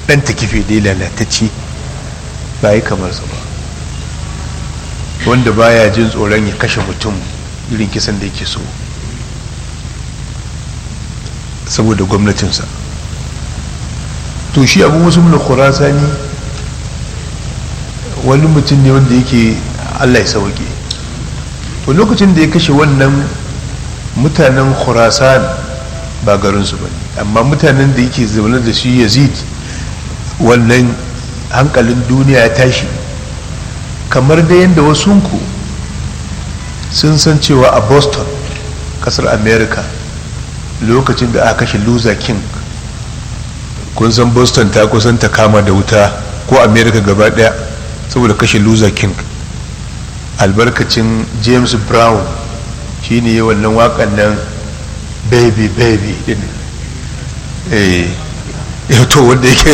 ɗan ta kife dai lalatacce ba yi kamar su ba wanda baya jin tsoron ya kashe mutum irin kisan da yake so saboda gwamnatinsa to shi abu musulun khurasani wani mutum ne wanda yake allah ya sauke to lokacin da ya kashe wannan mutanen khurasan ba garinsu ba ne amma mutanen da yake zaune da shi yazid wannan hankalin duniya ya tashi kamar da yadda wasunku sun san cewa a boston kasar america lokacin da aka kashe loser king kun san boston ta kusan ta kama da wuta ko america gaba daya saboda kashe loser king albarkacin james brown shine yi wannan wakan nan baby baby din eh to wanda yake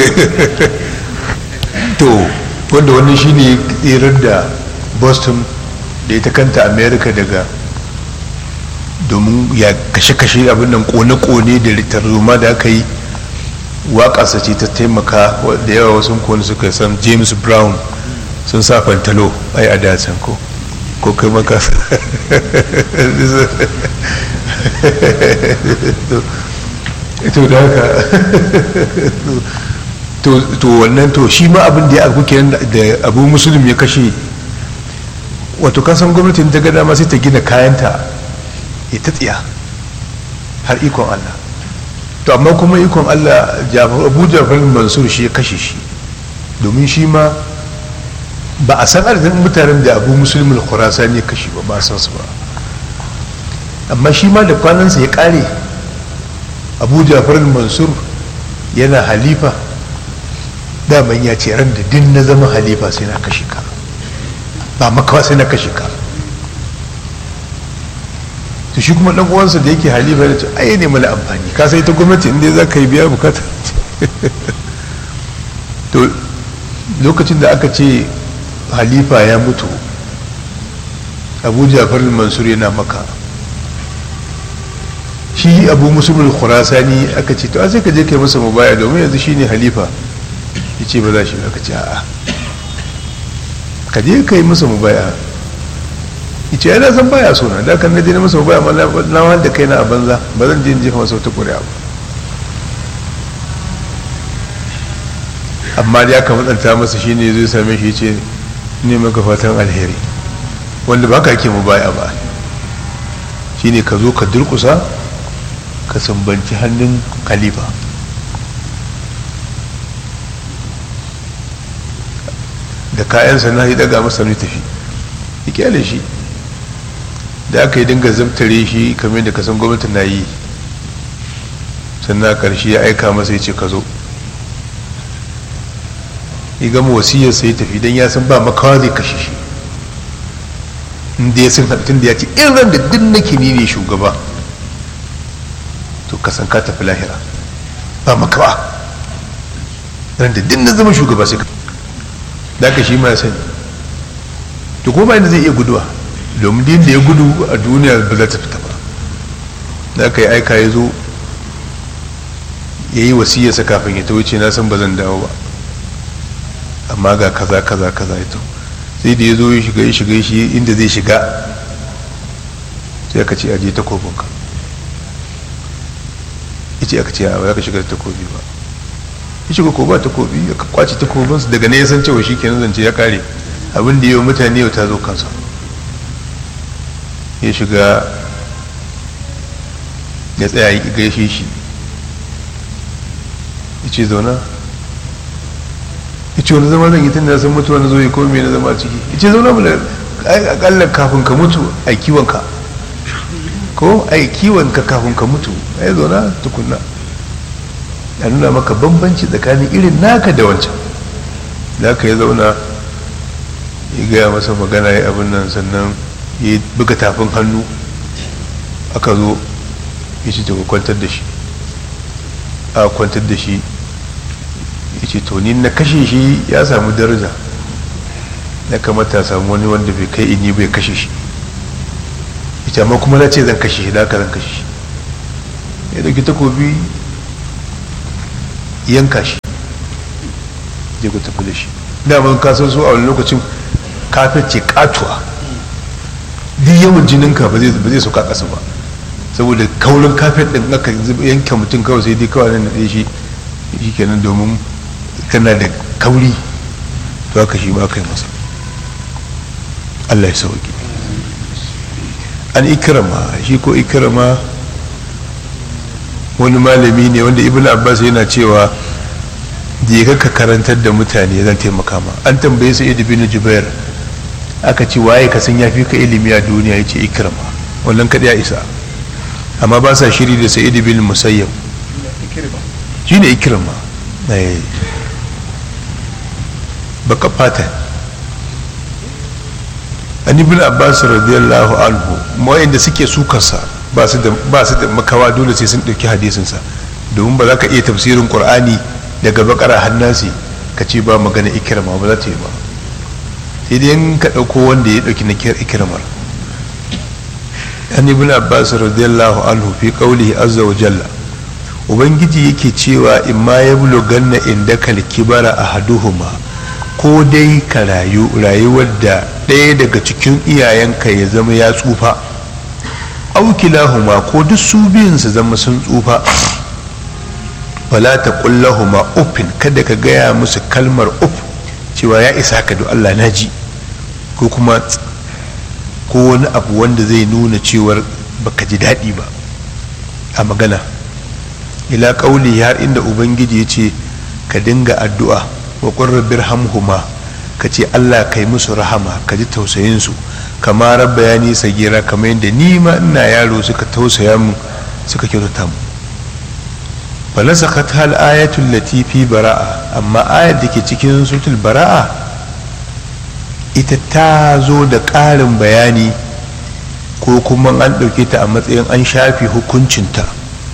to wanda wannan shine tsirar da boston da ita kanta america daga domin ya kashe-kashe abin nan kone-kone da tarzoma da aka yi waƙasa ce ta taimaka da yawa wasu kone suka san james brown sun sa fantalo ai a dacen ko ko kai maka to da haka to wannan to shi ma abin da ya abu kenan da abu musulun ya kashe wato kasan gwamnatin ta gada ma sai ta gina kayanta ya ta tsiya har ikon allah to amma kuma ikon allah abu jafar mansur shi ya kashe shi domin shi ma ba a san adadin mutanen da abu musulmin khurasani ya kashe ba ba san su ba amma shi ma da kwanansa ya kare abu jafar mansur yana halifa daman ya ce ran da din na zama halifa sai na kashe ka ba makawa sai na kashe ka to shi kuma dan uwansa da yake halifa ya ce ai ne mana amfani ka sai ta gwamnati inda za ka yi biya bukata to lokacin da aka ce halifa ya mutu abu jafar mansur yana maka shi abu musulun khurasani aka ce to a sai ka je kai masa mubaya domin yanzu shine halifa ya ce ba za shi aka ce a'a ka je ka yi masa mubaya ya ce yana san baya suna da kan na je na masa mubaya ma na wanda kai na a banza ba zan je jefa masa wata ƙuri'a ba amma da ya matsanta masa shine zai same shi ya ce ne maka fatan alheri wanda ba ka ke mubaya ba shine ka zo ka durkusa ka sambanci hannun khalifa da kayansa na yi daga masa ne tafi ya kyale shi da aka yi dinga zabtare shi kamar da kasan gwamnati na yi sannan a ƙarshe ya aika masa ya ce ka zo ya gama wasiyar sai tafi don ya san ba makawa zai kashe shi inda ya san haɗin da ya ce in ran da duk nake ni ne shugaba to kasan ka tafi lahira ba makawa ran da duk na zama shugaba sai da aka shi ma sani to kuma inda zai iya guduwa domin din da ya gudu a duniya ba za ta fita ba da aka yi aika ya zo ya yi wasiyarsa kafin ya ta wuce na san ba zan dawo ba amma ga kaza kaza kaza ya sai da ya zo ya shiga ya shiga shi inda zai shiga sai aka ce aje takobinka ya ce aka ce a ba ka shiga da takobi ba ya shiga ko ba takobi ya kwace takobinsu daga ne ya san cewa shi kenan zance ya kare abin da yau mutane yau ta zo kansa ya shiga ya tsaya ya gaishe shi ya ce zauna ya ce wani zama zan yi tun da san mutuwa na zo ya kome na zama a ciki ya ce zauna mu da akalla kafin ka mutu a kiwonka ko a kiwonka kafin ka mutu a yi zauna tukunna a nuna maka bambanci tsakanin irin naka da wancan da aka yi zauna ya gaya masa magana ya abin nan sannan ya buga tafin hannu aka zo ya ce ka kwantar da shi a kwantar da shi ya ce to ni na kashe shi ya samu daraja na kamata samu wani wanda bai kai ini bai kashe shi ya ce amma kuma na ce zan kashe shi da aka zan kashe shi ya dauki takobi yanka shi je ku tafi da shi daman kasan su a wani lokacin kafet ce katuwa duk yawan jininka ba zai sauka ƙasa ba saboda kaurin kafet ɗin aka yanke mutum kawai sai dai kawai nan da shi shi kenan domin kana da kauri to haka shi ba kai masa Allah ya sauki an ikirama shi ko ikirama wani malami ne wanda ibn abbas yana cewa je ka karantar da mutane zan taimaka ma an tambaye su ibn jubair aka ce waye ka san yafi ka ilimi a duniya yace ikrama wannan kadai ya isa amma ba sa shiri da sa'id bin musayyab shine ikrama eh baka fata an ibn abbas radiyallahu anhu wayanda suke sukarsa ba su da ba su da makawa dole sai sun dauki hadisin sa domin ba za ka iya tafsirin qur'ani daga bakara hannasi ka ce ba magana ikrama ba za ta yi ba sai dai in ka ɗauko wanda ya ɗauki na ikirmar an ibn abbas radiyallahu anhu fi qawlihi azza wa jalla ubangiji yake cewa in ma ya ganna inda kal kibara ahaduhuma ko dai ka rayu rayuwar da ɗaya daga cikin iyayenka ya zama ya tsufa aukilahuma ko duk su biyun su zama sun tsufa wala ta kullahuma uffin kada ka gaya musu kalmar uff cewa ya isa ka do Allah na ji ko kuma ko wani abu wanda zai nuna cewar baka ji daɗi ba a magana ila ƙauli har inda ubangiji ya ce ka dinga addu'a wa ƙurra birhamhuma ka ce Allah kai musu rahama ka ji tausayinsu kama rabba ya nisa gira kamar yadda ni ma ina yaro suka tausaya mu suka kyautata mu falasakat hal ayatul latifi bara'a amma ayat da ke cikin sutul bara'a ita ta zo da ƙarin bayani ko kuma an ɗauke ta a matsayin an shafi hukuncinta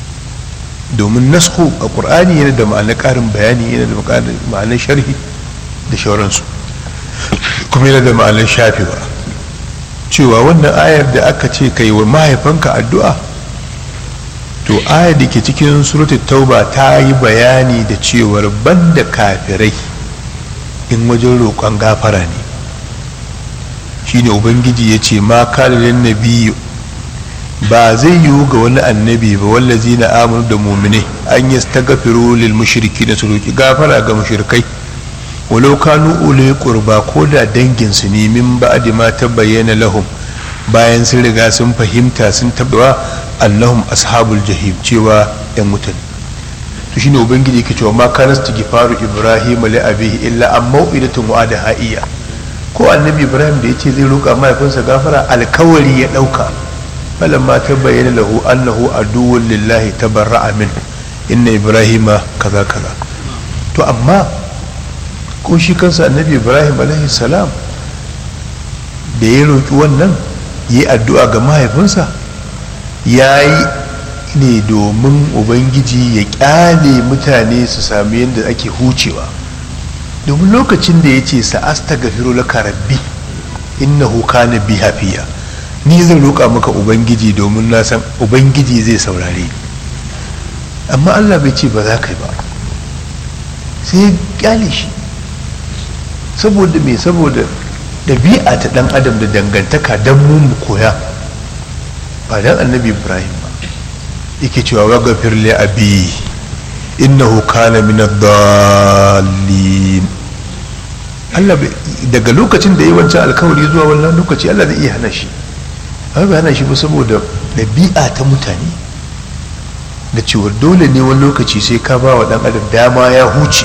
domin nasku a ƙur'ani yana da ma'anar ƙarin bayani yana da ma'anar sharhi da shauransu kuma yana da ma'anar shafewa cewa wannan ayar da aka ce kai wa mahaifanka addu'a to ayar da ke cikin suratul tauba ta yi bayani da cewar banda kafirai in wajen roƙon gafara ne shine ubangiji ya ce ma kalilin nabiyu ba zai yiwu ga wani annabi ba wallazi na amur da mumine an yi ta gafiro lil mushriki da su roƙi gafara ga mushrikai walau kanu ule qurba ko da dangin su ne min ba'di ma bayyana lahum bayan sun riga sun fahimta sun tabbawa annahum ashabul jahim cewa yan wutan to shine ubangiji yake cewa ma kana istighfaru ibrahim li abihi illa an mau'idatun wa'ada iya ko annabi ibrahim da yace zai roƙa mahaifinsa gafara alkawari ya dauka falamma tabayyana lahu annahu aduwwun lillahi tabarra'a min inna ibrahima kaza kaza to amma ko shi kansa annabi ibrahim alaihi salam da ya roƙi wannan yi addu'a ga mahaifinsa ya yi ne domin ubangiji ya kyale mutane su sami yadda ake hucewa domin lokacin da ya ce sa'asta gafiru laka rabbi innahu kana bi hafiya ni zan roƙa maka ubangiji domin na san ubangiji zai saurare amma allah bai ce ba za ka yi ba sai ya kyale shi saboda me saboda ɗabi'a ta ɗan adam da dangantaka don mu koya ba dan annabi ibrahim ba yake cewa wa gafir li abi innahu kana min ad-dallin Allah daga lokacin da yi wancan alkawari zuwa wannan lokaci Allah zai iya hana shi amma bai hana shi ba saboda ɗabi'a ta mutane da cewa dole ne wani lokaci sai ka ba wa ɗan adam dama ya huce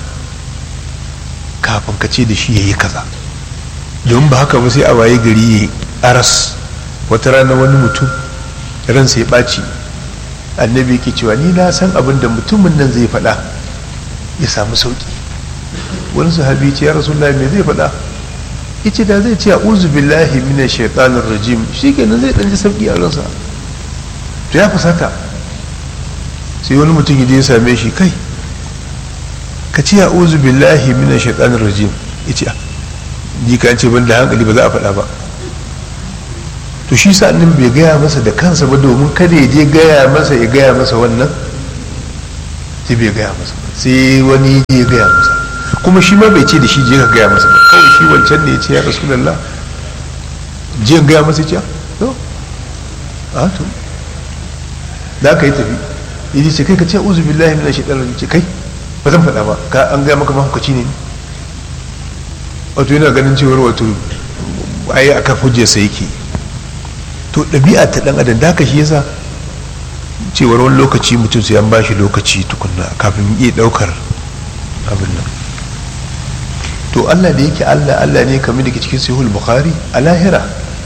kafin ka ce da shi ya yi kaza don ba haka ba sai a waye gari ya aras wata rana wani mutum ransa ya ɓaci annabi ke cewa ni na san abin da mutumin nan zai faɗa ya samu sauƙi wani sahabi ce ya rasulullah me zai faɗa yace da zai ce a'udhu billahi minash shaitanir rajim shikenan zai dan ji sauƙi a ransa to ya fusata sai wani mutum ya je ya same shi kai ka ce a'udhu billahi minash shaitanir rajim yace ni ka ce ban da hankali ba za a faɗa ba to shi sa annabi bai gaya masa da kansa ba domin kada ya je gaya masa ya gaya masa wannan sai bai gaya masa sai wani ya gaya masa kuma shi ma bai ce da shi je ka gaya masa ba kawai shi wancan ne ya ce ya rasulallah je gaya masa ce to a to da aka yi tafi yaji ce kai ka ce uzu billahi minash shaitanir rajim ce kai ba zan faɗa ba ka an gaya maka mahaukaci ne wato yana ganin cewar wato ai aka hujjar sa yake to ɗabi'a ta ɗan adam da haka shi yasa cewar wani lokaci mutum sai an bashi lokaci tukunna kafin iya ɗaukar abin nan to Allah da yake Allah Allah ne kamar da ke cikin sahihul bukhari a lahira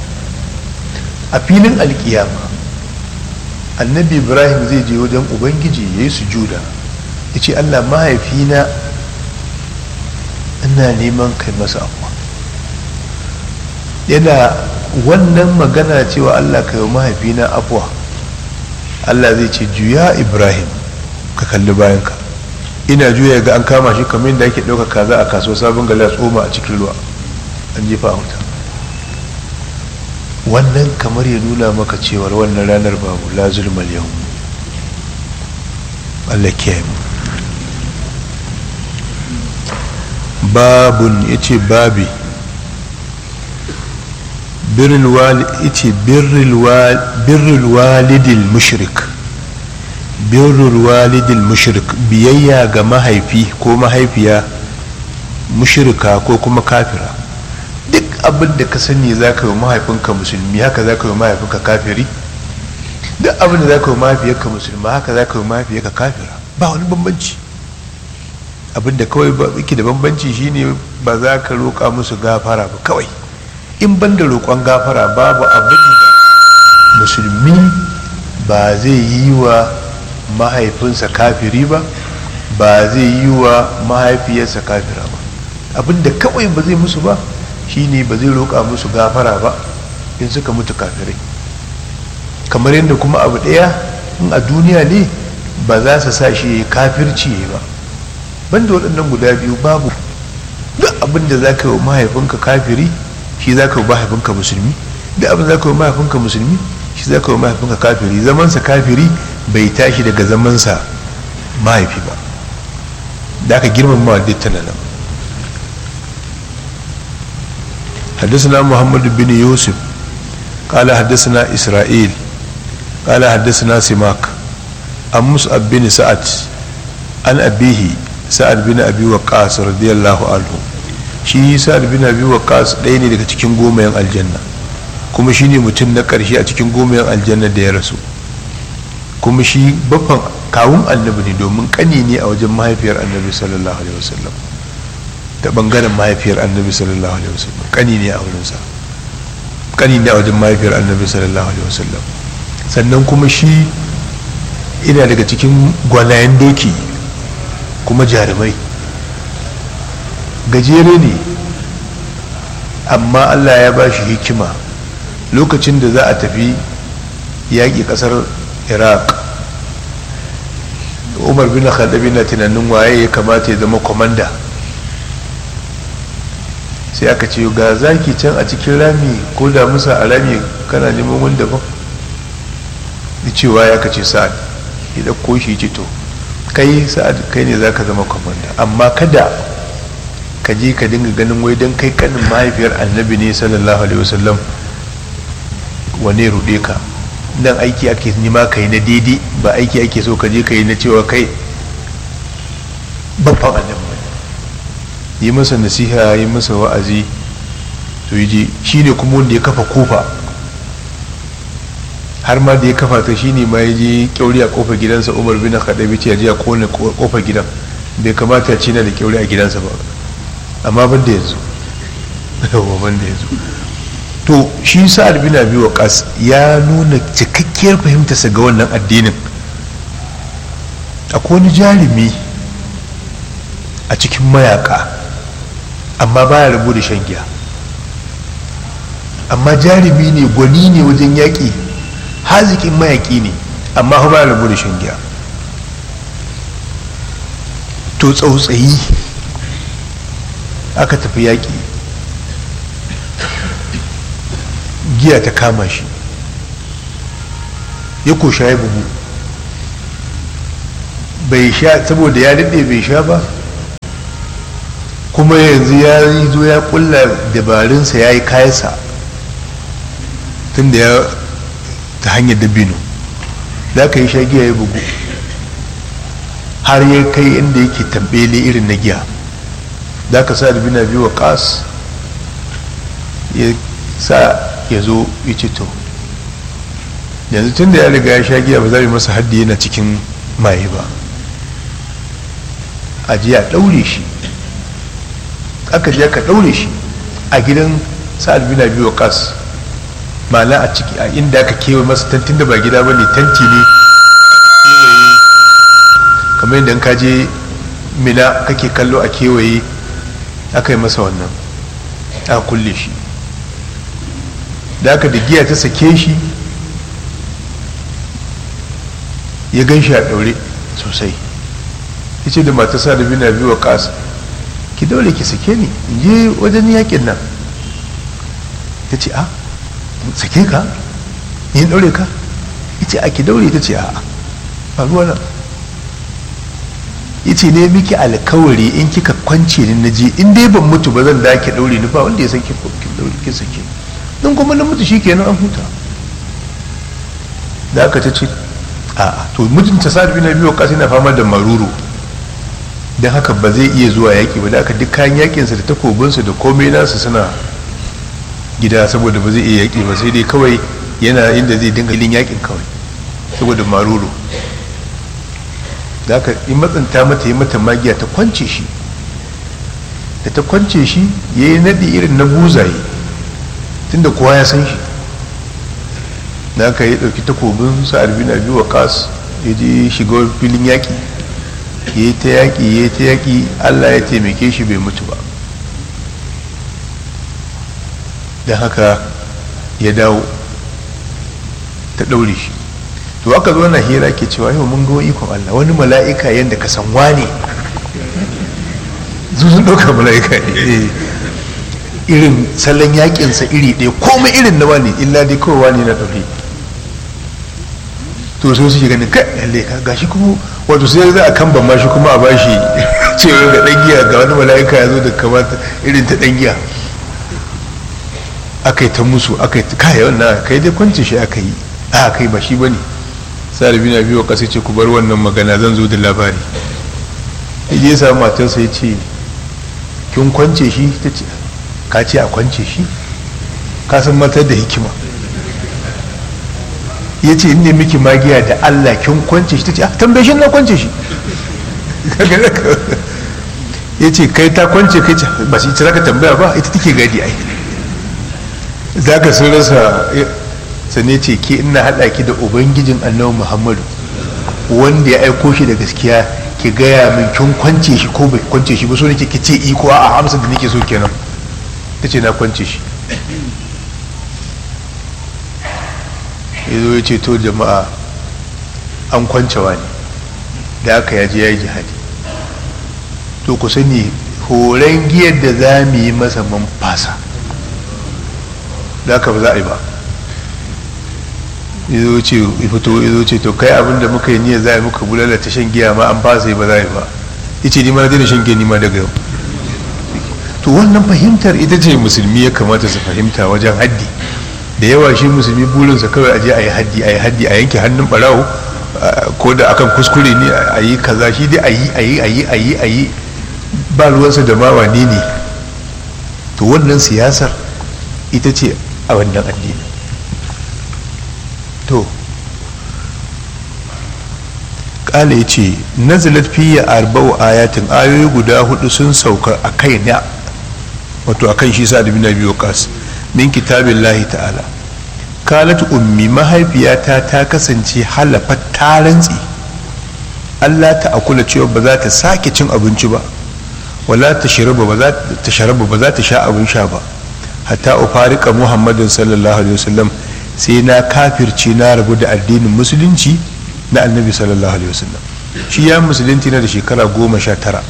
a filin alkiyama annabi ibrahim zai je wajen ubangiji ya yi sujuda ya ce Allah mahaifina ina neman kai masa abuwa yana wannan magana cewa Allah kai mahaifina abuwa Allah zai ce juya ibrahim ka kalli bayanka ina juya ga an kama shi kamar yadda ake ɗauka kaza a kasuwa sabon gali a tsoma a cikin ruwa an jefa a wuta wannan kamar ya nuna maka cewar wannan ranar babu la zulmal yau Allah kiyaye mu babun yace babi birrul walid yace birrul walidil mushrik birrul walidil mushrik biyayya ga mahaifi ko mahaifiya mushrika ko kuma kafira duk abin da ka sani za ka yi mahaifinka musulmi haka za ka yi mahaifinka kafiri duk abin da za ka yi mahaifiyarka musulma haka za ka yi mahaifiyarka kafira ba wani bambanci abin da kawai yake da bambanci shine ba za ka roƙa musu gafara ba kawai in ban da roƙon gafara babu abin da musulmi ba zai yi wa mahaifinsa kafiri ba ba zai yi wa mahaifiyarsa kafira ba abinda kawai ba zai musu ba shine ba zai roƙa musu gafara ba in suka mutu kafirai kamar yadda kuma abu ɗaya in a duniya ne ba za su sa shi kafirci ba banda waɗannan guda biyu babu duk abin da za ka yi wa mahaifinka kafiri shi za ka yi wa mahaifinka musulmi duk abin da za ka yi wa mahaifinka musulmi shi za ka yi wa mahaifinka kafiri zamansa kafiri bai tashi daga zamansa mahaifi ba da aka girmama duk tana nan حدثنا محمد بن يوسف قال حدثنا إسرائيل قال حدثنا سماك عن مصعب بن سعد عن أبيه سعد بن أبي وقاص رضي الله عنه shi sa'ad bin abi waqas ɗaya ne daga cikin gomayen aljanna kuma shi ne mutum na ƙarshe a cikin gomayen aljanna da ya rasu kuma shi baffan kawun annabi ne domin ƙani ne a wajen mahaifiyar annabi sallallahu alaihi wasallam ta bangaren mahaifiyar annabi sallallahu alaihi wasallam kani ne a wurinsa kani ne a wajen mahaifiyar annabi sallallahu alaihi wasallam sannan kuma shi ina daga cikin gwanayen doki kuma jarumai gajere ne amma allah ya ba shi hikima lokacin da za a tafi yaƙi ƙasar iraq umar bin khadabi na tunanin waye ya kamata ya zama kwamanda sai aka ce ga zaki can a cikin rami ko da musa a rami kana neman wanda ba da cewa ya kace sa'ad ya ɗauko shi ce to kai sa'ad kai ne za ka zama kwamanda amma kada ka je ka dinga ganin wai don kai kanin mahaifiyar annabi ne sallallahu alaihi wasallam wane ruɗe ka nan aiki ake nima ka yi na daidai ba aiki ake so ka je ka yi na cewa kai babban annabi yi masa nasiha yi masa wa'azi to yi ji shi ne kuma wanda ya kafa kofa har ma da ya kafa ta shi ne ma ya je kyauri a kofar gidansa umar bin khadabi ce ya je a kone kofar gidan bai kamata ci na da kyauri a gidansa ba amma ban da yanzu yawa ban da yanzu to shi sa'ad bin abi waqas ya nuna cikakkiyar fahimtarsa ga wannan addinin akwai wani jarumi a cikin mayaka amma baya rabu da shan giya amma jarumi ne gwani ne wajen yaƙi haziƙin mayaƙi ne amma baya rabu da shan giya to tsautsayi aka tafi yaƙi giya ta kama shi ya kosha ya bugu bai sha saboda ya daɗe bai sha ba kuma yanzu ya yi zo ya kulla dabarunsa ya yi kayansa tun da ya ta hanyar dabino za ka yi shagiya ya bugu har ya kai inda yake tambele irin na giya za ka sa dabina biyu wa kas ya sa ya zo ya ce to yanzu tun da ya riga ya sha giya ba za mu masa haddi yana cikin maye ba a ji a ɗaure shi aka je aka ɗaure shi a gidan sa'ad bin abi waqas ma'ana a ciki a inda aka kewa masa tantin da ba gida ba ne tanti ne kamar yadda ka je mina kake kallo a kewaye aka yi masa wannan aka kulle shi da aka da giya ta sake shi ya gan shi a ɗaure sosai ya ce da matasa da bina biyu wa ƙasa ki daure ki sake ni in je wajen yakin nan ta ce a sake ka yin daure ka ya ce a ki daure ta ce a a ruwa nan ya ce ne miki alkawari in kika kwance ni na je in dai ban mutu ba zan da ki daure ni ba wanda ya san ki daure ki sake don kuma na mutu shi kenan an huta da aka ta ce a to mutunta sa'ad bin abi waqas yana fama da maruru don haka ba zai iya zuwa yaƙi ba da aka duk kayan yaƙinsa da takobinsa da komai nasu suna gida saboda ba zai iya yaƙi ba sai dai kawai yana inda zai dinga ilin yaƙin kawai saboda maruru da aka yi matsanta mata yi mata magiya ta kwance shi da ta kwance shi ya yi naɗi irin na buzaye tunda kowa ya san shi da aka yi ɗauki takobin sa'ad bin abi waqas ya je shiga filin yaƙi ya yi ta yaƙi ya yi ta yaƙi allah ya taimake shi bai mutu ba don haka ya dawo ta ɗaure shi to aka zo na hira ke cewa yau mun ga ikon allah wani mala'ika yadda ka san wane sun ɗauka mala'ika ne irin salon yaƙinsa iri ɗaya komai irin na wani illa dai kawai wani na ɗaure to sai suke ganin kai lalle ka gashi kuma wato sai za a kan ma shi kuma a bashi cewa ga dan giya ga wani mala'ika ya zo da kamata irin ta dan giya aka yi ta musu aka yi ta kai wannan kai dai kwanci shi aka yi a kai ba shi bane sai rabi na biyu kasa ce ku bar wannan magana zan zo da labari yaje sa matarsa ya ce kin kwance shi ta ce ka ce a kwance shi ka san matar da hikima ya ce inda miki magiya da Allah kin kwance shi ta ce tambaye shi na kwance shi ya ce kai ta kwance kai ba shi ita ka tambaya ba ita take gadi ai za ka sun rasa sane ce ke ina haɗa ki da ubangijin annabi muhammadu wanda ya aiko shi da gaskiya ki gaya min kin kwance shi ko bai kwance shi ba so nake ki ce iko a amsa da nake so kenan ta ce na kwance shi ya zo ya ce to jama'a an kwancewa ne da aka yaji ya yi jihadi to ku sani horon giyar da za mu yi masa man fasa da aka ba za a yi ba ya zo ce fito ya zo ce to kai abinda muka yi niyyar za a yi muka bulala ta shan giya ma an fasa yi ba za a yi ba ya ce ni ma daina shan giya ni ma daga yau to wannan fahimtar ita ce musulmi ya kamata su fahimta wajen haddi da yawa shi musulmi burinsa kawai aje a yi haddi a yi haddi a yanke hannun barawo ko da akan kuskure ne a yi kaza shi dai a yi a yi a yi a yi a yi ba ruwansa da mawa ne ne to wannan siyasar ita ce a wannan addini to kala ya ce nazalat fiye arba'u ayatin ayoyi guda hudu sun sauka a kai na wato a kan shi sa da bina biyu kas min kitabin lahi ta'ala kalat ummi mahaifiyata ta kasance halafa ta rantsi Allah ta akula cewa ba za ta sake cin abinci ba wala ta shiraba ba za ta sharaba ba za ta sha abin sha ba hatta ufarika muhammadin sallallahu alaihi wasallam sai na kafirce na rabu da addinin musulunci na annabi sallallahu alaihi wasallam shi ya musulunci na da shekara goma sha tara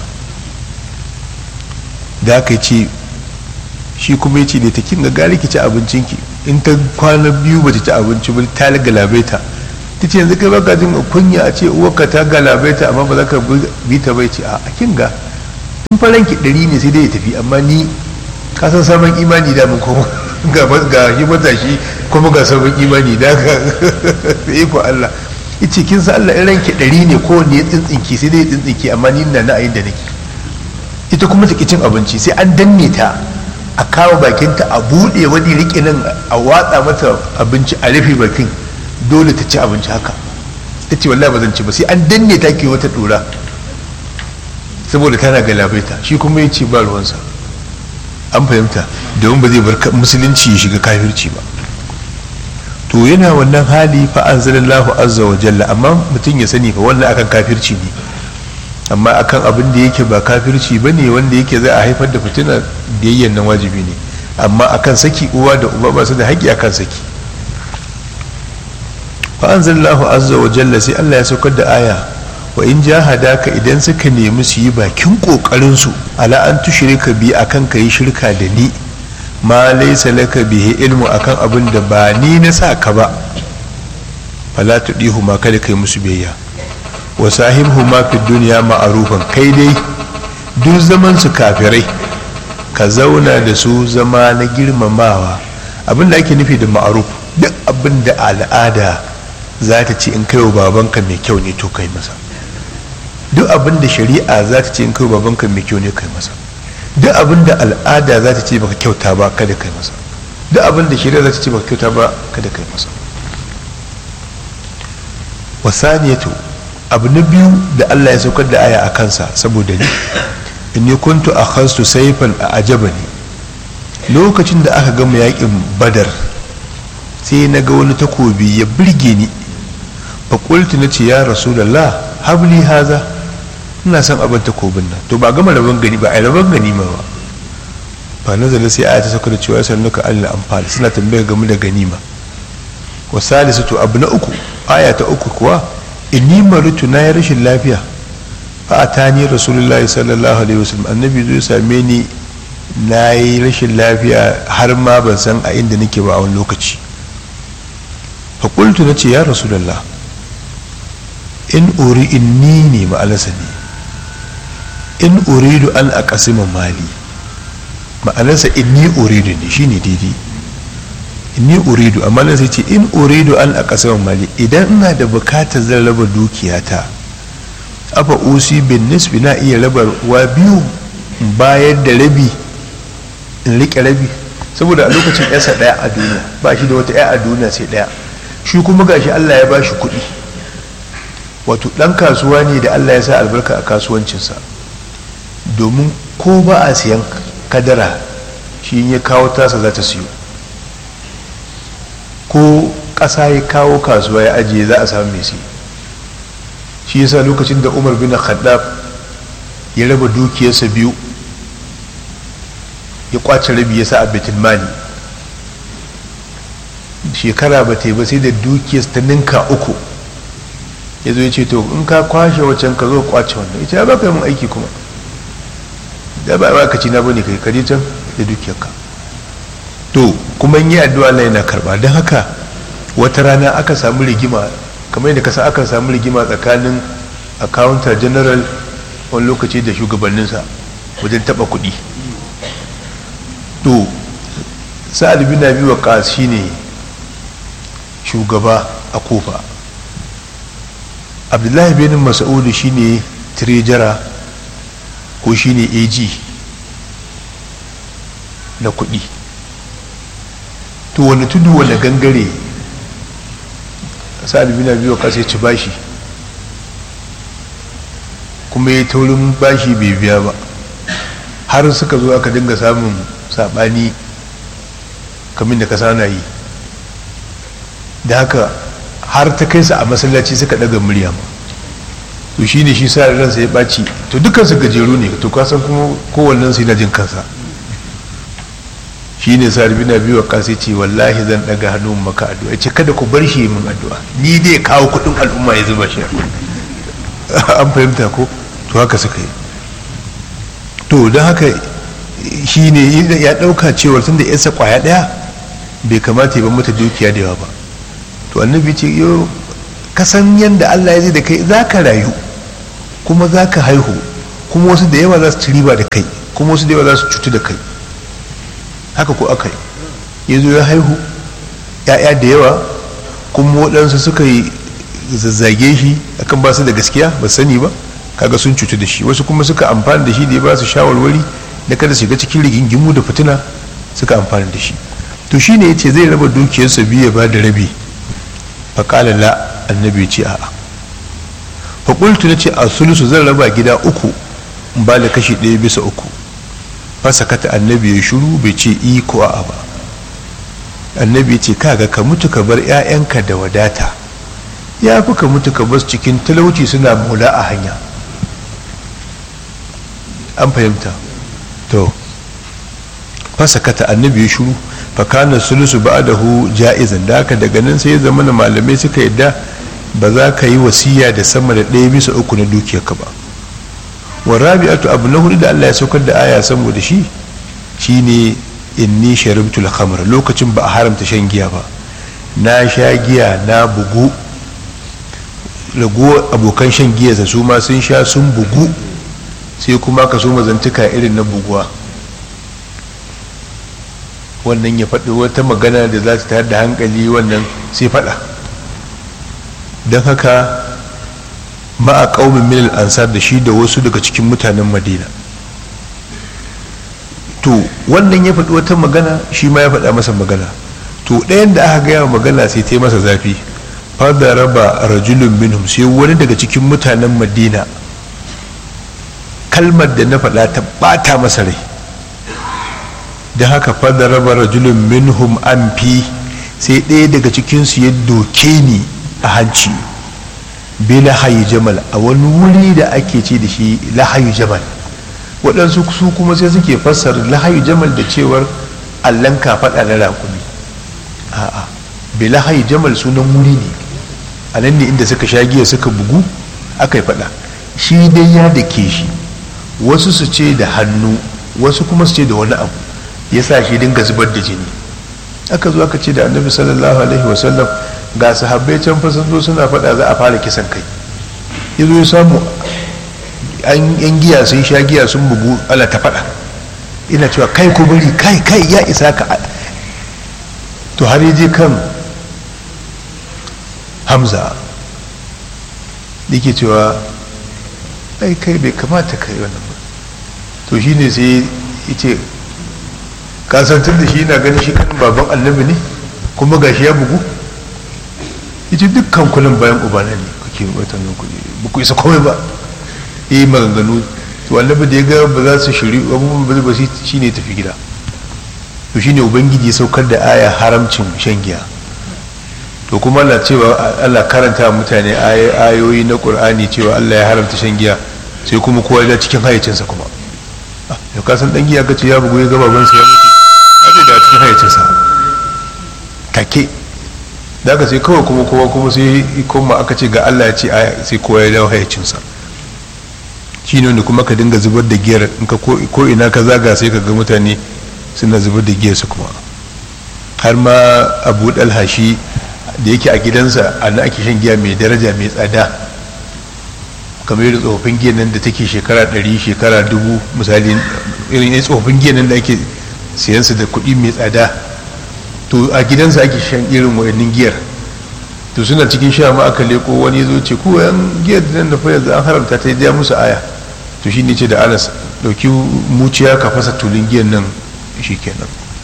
da aka ce shi kuma ya ce da ta kin ga gari ki ci abincinki in ta kwana biyu ba ta ci abinci ba ta galabaita ta ce yanzu kai baka jin kunya a ce uwarka ta galabaita amma ba za ka bi ta bai ce a kin ga in faranki ɗari ne sai dai ya tafi amma ni ka san sabon imani da mun kuma ga ga shi matashi kuma ga sabon imani da ka sai ko Allah yace kin san Allah in ranki ɗari ne ko ne ya tsintsinke sai dai ya tsintsinke amma ni ina na ayin da nake ita kuma ta cin abinci sai an danne ta a kawo bakinta a buɗe wani riƙe nan a watsa mata abinci a rufe bakin dole ta ci abinci haka ta ce wallahi ba zan ci ba sai an danne ta ke wata ɗora saboda tana galabaita shi kuma ya ce ba ruwansa an fahimta domin ba zai bar musulunci ya shiga kafirci ba to yana wannan hali fa anzalallahu azza wa jalla amma mutum ya sani fa wannan akan kafirci ne amma akan abin da yake ba kafirci ba ne wanda yake za a haifar da fitina biyayyan nan wajibi ne amma akan saki uwa da uba ba su da haƙƙi akan saki fa anzalallahu azza wa jalla sai Allah ya saukar da aya wa in jahadaka idan suka nemi su yi bakin kokarin su ala an tushrika bi akan kai shirka da ni ma laysa laka bihi ilmu akan abin da ba ni na sa ka ba fala tudihu ma kada kai musu biyayya wa sahibhu ma fi duniya ma'arufan kai dai duk zaman su kafirai ka zauna da su zama na girmamawa abin da ake nufi da ma'aruf duk abin da al'ada za ta ce in kai wa babanka mai kyau ne to kai masa duk abin da shari'a za ta ce in kai wa babanka mai kyau ne kai masa duk abin da al'ada za ta ce baka kyauta ba kada kai masa duk abin da shari'a za ta ce baka kyauta ba kada kai masa wasaniyatu abu na biyu da Allah ya saukar da aya a kansa saboda ni in yi kuntu a khastu saifan a ajaba ne lokacin da aka gama yakin badar sai na ga wani takobi ya birge ni faƙultu na ce ya rasulallah habli haza ina son abin takobin nan to ba gama rabon gani ba a rabon gani ma ba ba nazala sai aya ta sauka da cewa sannuka allah amfani suna tambaya game da ganima wa salisu to abu na uku aya ta uku kuwa inni maritu na yi rashin lafiya fa a ta ni rasulullahi sallallahu alaihi wasallam annabi zai same ni na yi rashin lafiya har ma ban san a inda nake ba a wani lokaci fa qultu na ce ya rasulullah in uri inni ne ma'anarsa ne in uridu an aqasima mali ma'anarsa inni uridu ne shine daidai ni uridu amma nan sai ce in uridu an a ƙasar mali idan ina da bukatar zan raba dukiyata afa usi bin nisbi na iya raba wa biyu bayar da rabi in riƙe rabi saboda a lokacin yasa ɗaya a duniya ba shi da wata ɗaya a duniya sai ɗaya shi kuma gashi allah ya ba shi kuɗi wato ɗan kasuwa ne da allah ya sa albarka a kasuwancinsa domin ko ba a siyan kadara shi ya kawo tasa za ta siyo ko ƙasa ya kawo kasuwa ya ajiye za a samu mai siya shi yasa lokacin da umar bin khaddaf ya raba dukiyarsa biyu ya kwace rabi ya sa a betul mali shekara ba ta yi ba sai da dukiyarsa ta ninka uku ya zo ya ce to in ka kwashe wacan ka zo kwace wannan ita ya baka yi mun aiki kuma da ba ba ka ci na bane kai kaje can da dukiyarka to kuma yi addu'a Allah yana karba don haka wata rana aka samu rigima kamar yadda kasa aka samu rigima tsakanin accountant general wani lokaci da shugabanninsa wajen taba kuɗi to sa'ad bin abi waqas shine shugaba a kofa abdullahi bin mas'ud shine treasurer ko shine AG na kuɗi to wani tudu wani gangare sa'ad bin abi waqas ya ci bashi kuma ya taurin bashi bai biya ba har suka zo aka dinga samun sabani kamin da kasa na yi da haka har ta kai su a masallaci suka daga murya ma to shi ne shi sa ransa ya ɓaci to dukansu gajeru ne to kasan kuma kowannen su yana jin kansa shi ne sa na biyu wa kasi ce wallahi zan daga hannu maka addu'a ce kada ku bar shi min addu'a ni dai kawo kudin al'umma ya zuba shi an fahimta ko to haka suka yi to don haka shi ne ya ɗauka cewar tun da yasa kwaya ɗaya bai kamata ya ban mata dukiya da yawa ba to annabi ce yo kasan yadda allah ya zai da kai za ka rayu kuma za ka haihu kuma wasu da yawa za su ci riba da kai kuma wasu da yawa za su cutu da kai haka ko aka yi ya zo ya haihu ya'ya da yawa kuma waɗansu suka yi zazzage shi akan ba su da gaskiya ba sani ba kaga sun cutu da shi wasu kuma suka amfani da shi da ya ba su shawarwari da kada su shiga cikin rigingimu da fitina suka amfani da shi to shi ne ya ce zai raba dukiyarsa biyu ya ba da rabi faƙala la annabi ce a'a faƙultu na ce a sulusu zan raba gida uku in ba da kashi ɗaya bisa uku fasa kata annabi ya shuru bai ce i ko a'a ba annabi ya ce kaga ka mutu ka bar 'ya'yanka da wadata ya fi ka mutu ka bar cikin talauci suna mola a hanya an fahimta to fasa kata annabi ya shuru fakana sulusu ba'dahu ja'izan da haka daga nan sai ya zama na malamai suka yadda ba za ka yi wasiya da sama da ɗaya bisa uku na dukiyarka ba wa rabi'atu abu na hudu da Allah ya saukar da aya saboda shi shine inni sharibtul khamr lokacin ba a haramta shan giya ba na sha giya na bugu rago abokan shan giya su ma sun sha sun bugu sai kuma ka so mazantuka irin na buguwa wannan ya faɗi wata magana da za ta tayar da hankali wannan sai faɗa don haka ma'a ƙaumin milal ansar da shi da wasu daga cikin mutanen madina to wannan ya faɗi wata magana shi ma ya faɗa masa magana to ɗayan da aka gaya magana sai ta yi masa zafi fada raba rajulun minhum sai wani daga cikin mutanen madina kalmar da na faɗa ta ɓata masa rai da haka fada raba rajulun minhum an fi sai ɗaya daga cikinsu ya doke ni a hanci bi lahayi jamal a wani wuri da ake ce da shi lahayi jamal waɗansu su kuma sai suke fassar lahayi jamal da cewar allan kafaɗa na rakumi a'a bi lahayi jamal sunan wuri ne a nan ne inda suka sha giya suka bugu aka yi faɗa shi dai ya da ke shi wasu su ce da hannu wasu kuma su ce da wani abu ya sa shi dinga zubar da jini aka zo aka ce da annabi sallallahu alaihi wasallam ga sahabbai can fa sun zo suna faɗa za a fara kisan kai ya zo ya samu yan giya sun sha giya sun bugu ala ta faɗa ina cewa kai ko bari kai kai ya isa ka to har ya je kan hamza yake cewa ai kai bai kamata kai wannan ba to shine sai ya ce kasantar da shi na ganin shi kanin baban annabi ne kuma ga shi ya bugu ita dukkan kullum bayan ubana ne kuke watan kuɗi ba ku isa komai ba yi maganganu to annabi da ya ga ba za su shiri abubuwan ba ba shi ne tafi gida to shine ubangiji ya saukar da aya haramcin shan giya to kuma Allah cewa Allah karanta mutane ayoyi na Qur'ani cewa Allah ya haramta shan giya sai kuma kowa ya cikin hayyacinsa kuma ya kasan dan giya kace ya bugu ya ga babansa ya mutu ake da cikin hayyacinsa take da aka sai kawai kuma kowa kuma sai kuma aka ce ga Allah ya ce sai kowa ya dawo hayyacinsa shi ne wanda kuma ka dinga zubar da giyar in ka ko ina ka zaga sai ka ga mutane suna zubar da giyar su kuma har ma abu dalhashi da yake a gidansa a na ake shan giya mai daraja mai tsada kamar yadda tsofaffin giyan nan da take shekara ɗari shekara dubu misali irin yin tsofaffin giyan nan da ake siyansu da kuɗi mai tsada to a gidansa ake shan irin wayannin giyar to suna cikin sha ma aka leko wani zo ce ko yan giyar nan da fa yanzu an haramta ta ya musu aya to shi ne ce da anas dauki muciya ka fasa tulun giyan nan shi kenan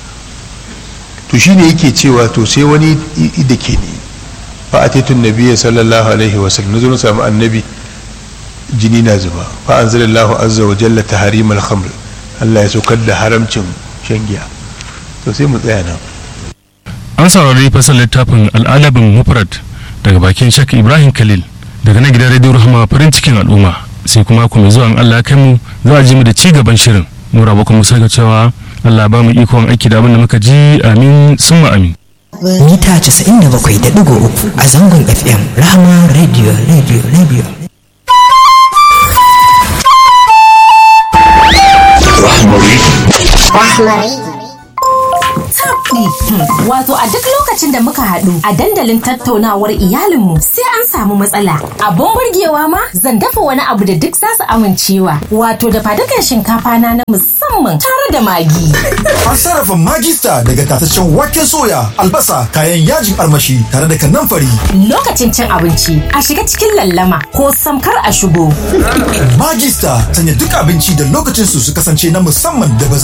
to shi ne yake cewa to sai wani da ke ne fa a taitun nabiya sallallahu alaihi wasallam na zo na samu annabi jini na zuba fa an zala Allah azza wa jalla ta harimar khamr Allah ya saukar da haramcin shan giya to sai mu tsaya nan an saurari fasar littafin al'adabin mufrad daga bakin shak ibrahim khalil daga na gidan radio rahama farin cikin al'umma sai kuma ku mai zuwa Allah kai mu za a ji mu da ci gaban shirin nura ba kuma sai ga cewa Allah ba mu ikon aiki da abin da muka ji amin summa amin mita 97.3 a zangon fm rahama radio radio radio Rahmari. Rahmari. daɗi. Wato a duk lokacin da muka haɗu a dandalin tattaunawar iyalinmu sai an samu matsala. Abun burgewa ma zan dafa wani abu da duk za su amincewa. Wato da fadukan shinkafa na na musamman tare da magi. An sarrafa magista daga tataccen waken soya, albasa, kayan yajin armashi tare da kanamfari. Lokacin cin abinci a shiga cikin lallama ko samkar a shigo. Magista sanya duk abinci da lokacin su su kasance na musamman da ba za